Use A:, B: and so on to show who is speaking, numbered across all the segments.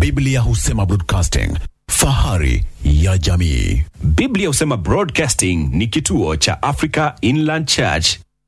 A: Biblia husema broadcasting, fahari ya jamii.
B: Biblia husema Broadcasting ni kituo cha Africa Inland Church.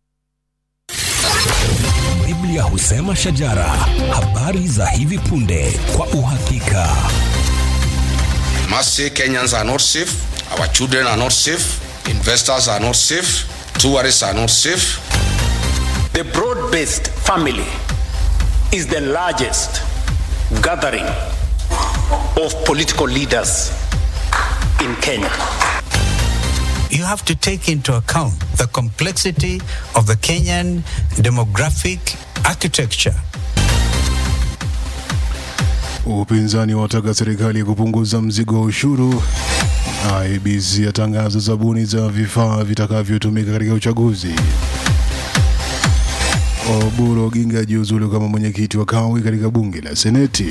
C: Biblia husema shajara, habari za hivi punde kwa uhakika.
D: must say Kenyans are not safe, our children are not safe, investors are not safe, tourists are not safe.
E: The broad based family is the largest gathering of political leaders in Kenya.
F: you have to take into account the complexity of the Kenyan demographic architecture.
G: Upinzani wataka serikali kupunguza mzigo wa ushuru. IEBC yatangaza zabuni za vifaa vitakavyotumika katika uchaguzi. Oburu Oginga jiuzulu kama mwenyekiti wa kawi katika bunge la Seneti.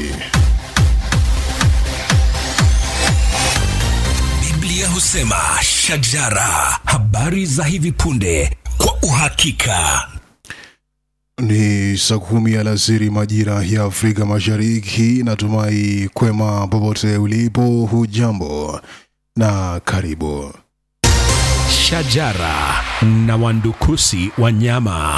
C: Biblia husema shajara, habari za hivi punde kwa uhakika.
G: Ni saa kumi alasiri majira ya Afrika Mashariki. Natumai kwema popote ulipo, hujambo na karibu.
B: Shajara na wandukusi wanyama.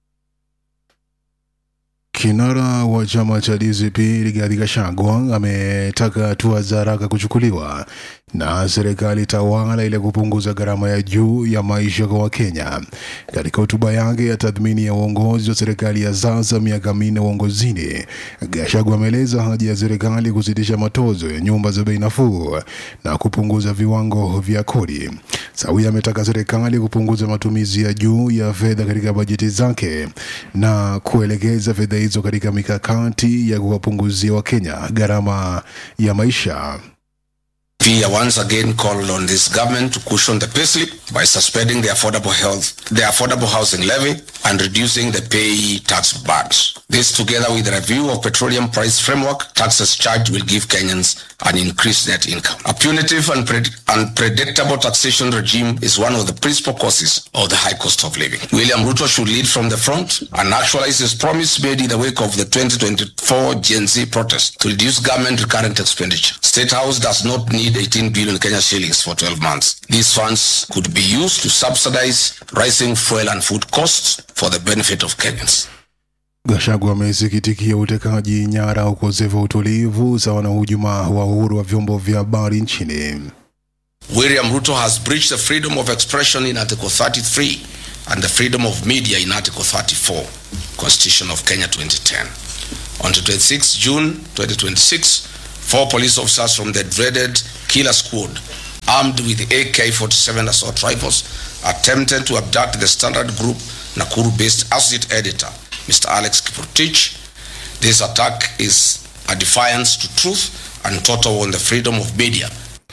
G: Kinara wa chama cha DCP Rigathi Gachagua ametaka hatua za haraka kuchukuliwa na serikali tawala ili kupunguza gharama ya juu ya maisha kwa Wakenya. Katika hotuba yake ya tathmini ya uongozi wa serikali ya sasa miaka minne uongozini, Gachagua ameeleza haja ya serikali kusitisha matozo ya nyumba za bei nafuu na kupunguza viwango vya kodi. Sawia ametaka serikali kupunguza matumizi ya juu ya fedha katika bajeti zake na kuelekeza fedha hizo katika mikakati ya kuwapunguzia Wakenya gharama ya maisha.
D: We are once again called on this government to cushion the payslip by suspending the affordable health, the affordable housing levy and reducing the pay tax burdens. This together with the review of petroleum price framework, taxes charged will give Kenyans an increased net income. A punitive and pred- unpredictable taxation regime is one of the principal causes of the high cost of living. William Ruto should lead from the front and actualize his promise made in the wake of the 2024 Gen Z protest to reduce government recurrent expenditure. State House does not need 18 billion Kenya shillings for 12 months. These funds could be used to subsidize rising fuel and food costs for the benefit of Kenyans.
G: Gachagua amesikitikia utekaji nyara, ukosefu wa utulivu sawa na hujuma wa uhuru wa vyombo vya habari nchini.
D: William Ruto has breached the freedom of expression in Article 33 and the freedom of media in Article 34, Constitution of Kenya 2010. On 26 June 2026, four police officers from the dreaded killer squad, armed with AK-47 assault rifles, attempted to abduct the Standard Group Nakuru-based associate editor, Mr. Alex Kiprotich. This attack is a defiance to truth and total on the freedom of media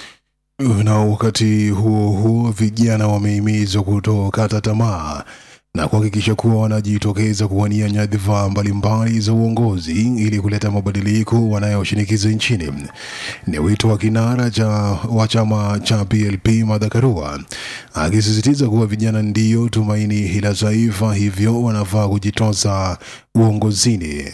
G: Na wakati huo huo, vijana wamehimizwa kutokata tamaa na kuhakikisha kuwa wanajitokeza kuwania nyadhifa mbalimbali za uongozi ili kuleta mabadiliko wanayoshinikiza nchini. Ni wito wa kinara cha wa chama cha PLP Martha Karua akisisitiza kuwa vijana ndiyo tumaini la taifa, hivyo wanafaa kujitosa uongozini.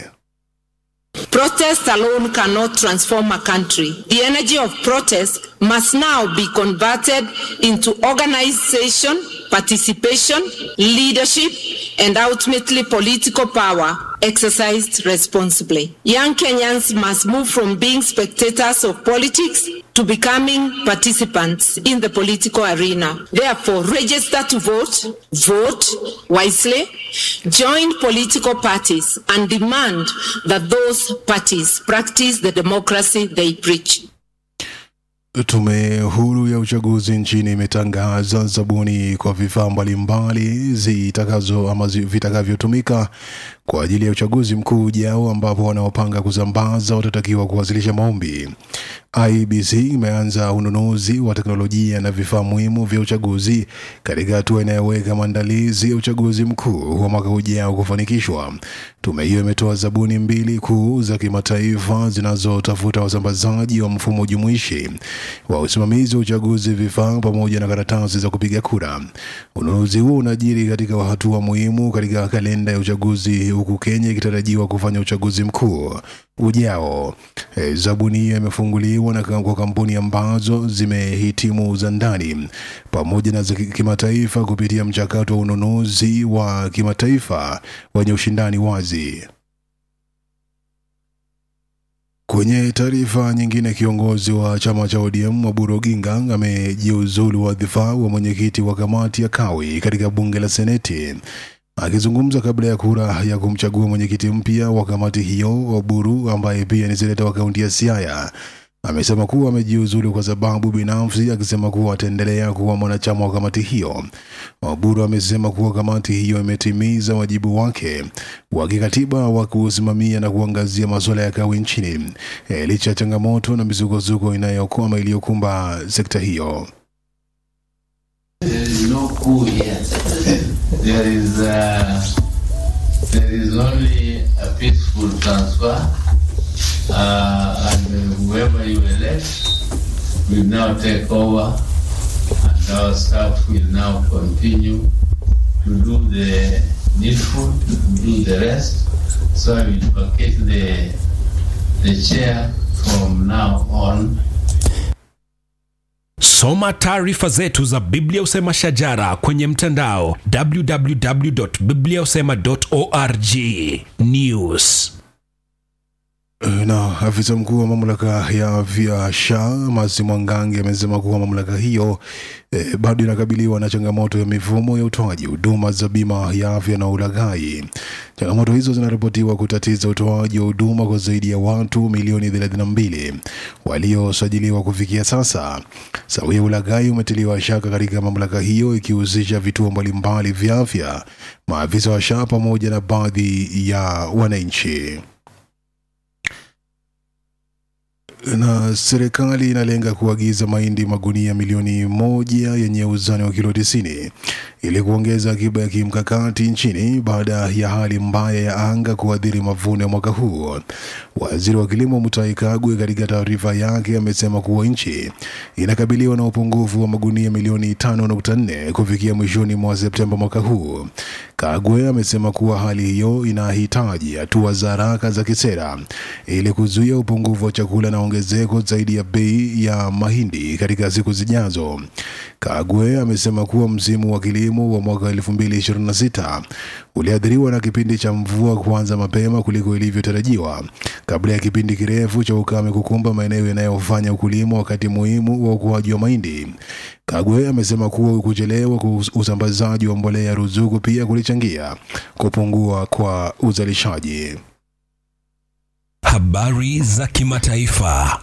H: Protest alone cannot transform a country. The energy of protest must now be converted into organization, participation, leadership, and ultimately political power exercised responsibly. Young Kenyans must move from being spectators of politics to becoming participants in the political arena. Therefore, register to vote, vote wisely, join political parties, and demand that those parties practice the democracy they preach.
G: Tume huru ya uchaguzi nchini imetangaza zabuni kwa vifaa mbalimbali zitakazo ama zi- vitakavyotumika kwa ajili ya uchaguzi mkuu ujao, ambapo wanaopanga kusambaza watatakiwa kuwasilisha maombi. IEBC imeanza ununuzi wa teknolojia na vifaa muhimu vya uchaguzi katika hatua inayoweka maandalizi ya uchaguzi mkuu wa mwaka ujao kufanikishwa. Tume hiyo imetoa zabuni mbili kuu za kimataifa zinazotafuta wasambazaji wa mfumo jumuishi wa usimamizi wa uchaguzi, vifaa pamoja na karatasi za kupiga kura. Ununuzi huo unajiri katika hatua muhimu katika kalenda ya uchaguzi, huku Kenya ikitarajiwa kufanya uchaguzi mkuu ujao. E, zabuni hiyo imefunguliwa na kwa kampuni ambazo zimehitimu za ndani pamoja na za kimataifa kupitia mchakato wa ununuzi wa kimataifa wenye ushindani wazi. Kwenye taarifa nyingine, kiongozi wa chama cha ODM Oburu Oginga amejiuzulu wadhifa wa mwenyekiti wa kamati ya Kawi katika bunge la Seneti. Akizungumza kabla ya kura ya kumchagua mwenyekiti mpya wa kamati hiyo, Oburu ambaye pia ni seneta wa kaunti ya Siaya amesema kuwa amejiuzulu kwa sababu binafsi, akisema kuwa ataendelea kuwa mwanachama wa kamati hiyo. Oburu amesema kuwa kamati hiyo imetimiza wajibu wake wa kikatiba wa kusimamia na kuangazia masuala ya kawi nchini e, licha ya changamoto na misukosuko inayokwama iliyokumba sekta hiyo.
I: There is no coup here. there is uh, there is only a peaceful transfer, uh, and whoever you elect will now take over, and our staff will now continue to do the needful, to do the rest. So I will vacate the the chair from now on.
C: Soma taarifa zetu za Biblia Usema Shajara kwenye mtandao www.bibliausema.org. News.
G: Na afisa mkuu wa mamlaka ya afya SHA Masi Mwangangi amesema kuwa mamlaka hiyo eh, bado inakabiliwa na changamoto ya mifumo ya utoaji huduma za bima ya afya na ulaghai. Changamoto hizo zinaripotiwa kutatiza utoaji wa huduma kwa zaidi ya watu milioni 32 waliosajiliwa kufikia sasa. Sawia ulaghai umetiliwa shaka katika mamlaka hiyo ikihusisha vituo mbalimbali vya afya, maafisa wa SHA pamoja na baadhi ya wananchi. na serikali inalenga kuagiza mahindi magunia milioni moja yenye uzani wa kilo tisini ili kuongeza akiba ya kimkakati nchini baada ya hali mbaya ya anga kuathiri mavuno ya mwaka huu. Waziri wa kilimo Mutahi Kagwe katika taarifa yake amesema kuwa nchi inakabiliwa na upungufu wa magunia milioni 5.4 kufikia mwishoni mwa Septemba mwaka huu. Kagwe amesema kuwa hali hiyo inahitaji hatua za haraka za kisera ili kuzuia upungufu wa chakula na ongezeko zaidi ya bei ya mahindi katika siku zijazo. Kagwe amesema kuwa msimu wa kilimo wa mwaka 2026 uliathiriwa na kipindi cha mvua kuanza mapema kuliko ilivyotarajiwa kabla ya kipindi kirefu cha ukame kukumba maeneo yanayofanya ukulima wakati muhimu wa ukuaji wa mahindi. Kagwe amesema kuwa kuchelewa kwa usambazaji wa mbolea ya ruzuku pia kulichangia kupungua kwa uzalishaji.
C: Habari za kimataifa.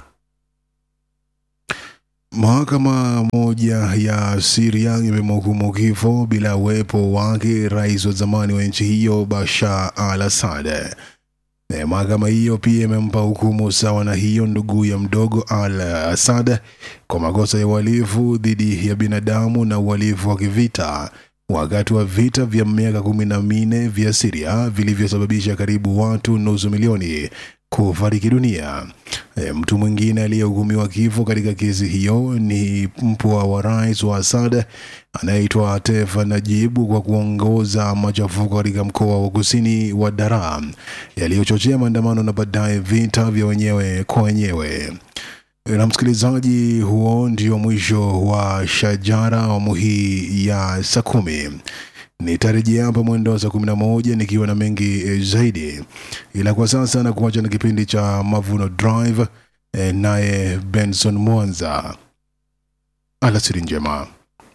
G: Mahakama moja ya Syria imemhukumu kifo bila uwepo wake rais wa zamani wa nchi hiyo Bashar al-Assad. Na Mahakama hiyo pia imempa hukumu sawa na hiyo ndugu ya mdogo al-Assad kwa makosa ya uhalifu dhidi ya binadamu na uhalifu wa kivita wakati wa vita vya miaka kumi na minne vya Syria vilivyosababisha karibu watu nusu milioni kufariki dunia. E, mtu mwingine aliyehukumiwa kifo katika kesi hiyo ni mpwa wa rais wa Assad anayeitwa Tefa Najibu kwa kuongoza machafuko katika mkoa wa kusini wa Daraa yaliyochochea maandamano na baadaye vita vya wenyewe kwa wenyewe. Na msikilizaji, huo ndio mwisho wa Shajara awamu hii ya saa kumi. Nitarejea hapa mwendo wa saa kumi na moja nikiwa na mengi eh, zaidi, ila kwa sasa na kuacha na kipindi cha Mavuno Drive eh, naye Benson Mwanza. Alasiri njema.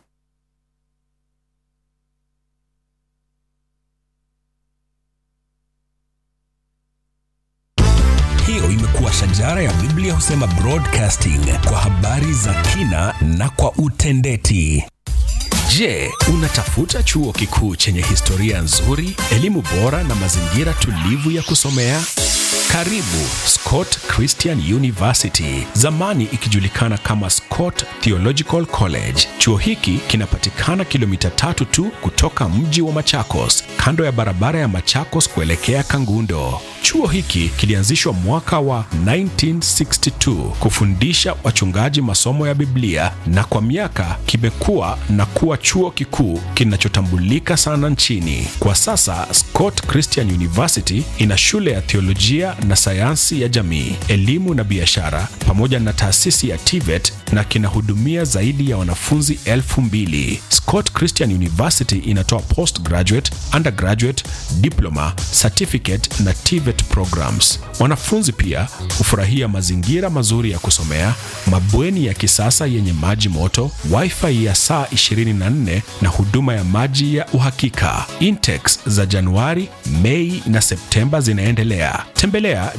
C: Hiyo imekuwa Shajara ya Biblia Husema Broadcasting kwa habari za kina na kwa utendeti. Je, unatafuta chuo kikuu chenye historia nzuri, elimu bora na mazingira tulivu ya kusomea? Karibu Scott Christian University, zamani ikijulikana kama Scott Theological College. Chuo hiki kinapatikana kilomita tatu tu kutoka mji wa Machakos, kando ya barabara ya Machakos kuelekea Kangundo. Chuo hiki kilianzishwa mwaka wa 1962 kufundisha wachungaji masomo ya Biblia na kwa miaka kimekuwa na kuwa chuo kikuu kinachotambulika sana nchini. Kwa sasa Scott Christian University ina shule ya theolojia na sayansi ya jamii, elimu na biashara pamoja na taasisi ya TVET na kinahudumia zaidi ya wanafunzi elfu mbili. Scott Christian University inatoa postgraduate, undergraduate, diploma, certificate na TVET programs. Wanafunzi pia hufurahia mazingira mazuri ya kusomea, mabweni ya kisasa yenye maji moto, wifi ya saa 24 na huduma ya maji ya uhakika. Intex za Januari, Mei na Septemba zinaendelea. Tembelea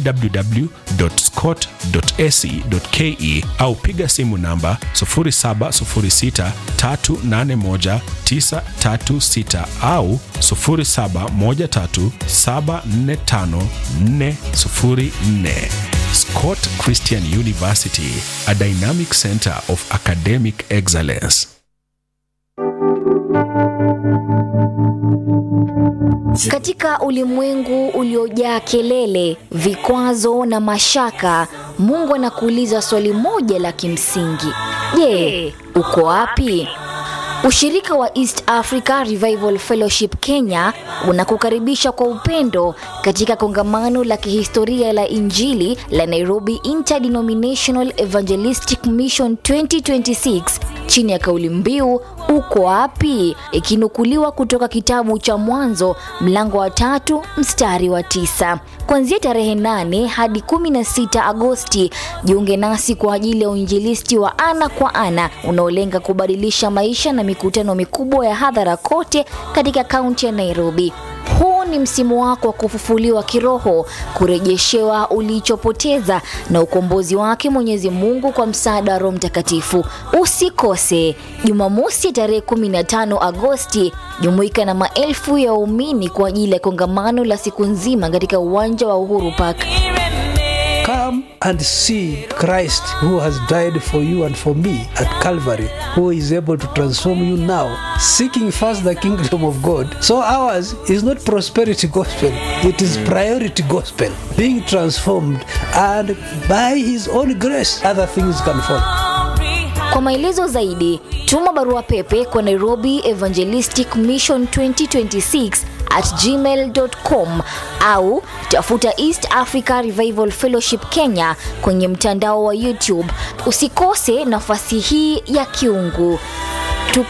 C: www.scott.ac.ke au piga simu namba 0706381936 au 0713745404. Scott Christian University, a dynamic center of academic excellence.
J: Katika ulimwengu uliojaa kelele, vikwazo na mashaka, Mungu anakuuliza swali moja la kimsingi: Je, uko wapi? Ushirika wa East Africa Revival Fellowship Kenya unakukaribisha kwa upendo katika kongamano la kihistoria la Injili la Nairobi Interdenominational Evangelistic Mission 2026 chini ya kauli mbiu uko wapi, ikinukuliwa kutoka kitabu cha Mwanzo mlango wa tatu mstari wa tisa. Kuanzia tarehe 8 hadi 16 Agosti, jiunge nasi kwa ajili ya uinjilisti wa ana kwa ana unaolenga kubadilisha maisha na mikutano mikubwa ya hadhara kote katika kaunti ya Nairobi. Huu ni msimu wako wa kufufuliwa kiroho, kurejeshewa ulichopoteza na ukombozi wake Mwenyezi Mungu kwa msaada wa Roho Mtakatifu. Usikose Jumamosi tarehe 15 Agosti, jumuika na maelfu ya waumini kwa ajili ya kongamano la siku nzima katika uwanja wa Uhuru Park.
K: Come and see Christ who has died for you and for me at Calvary, who is able to transform you now, seeking first the kingdom of God. So ours is not prosperity gospel, it is priority gospel, being transformed, and by his own grace, other things can follow.
J: Kwa maelezo zaidi, tuma barua pepe kwa Nairobi Evangelistic Mission 2026 at gmail.com au tafuta East Africa Revival Fellowship Kenya kwenye mtandao wa YouTube. Usikose nafasi hii ya kiungu.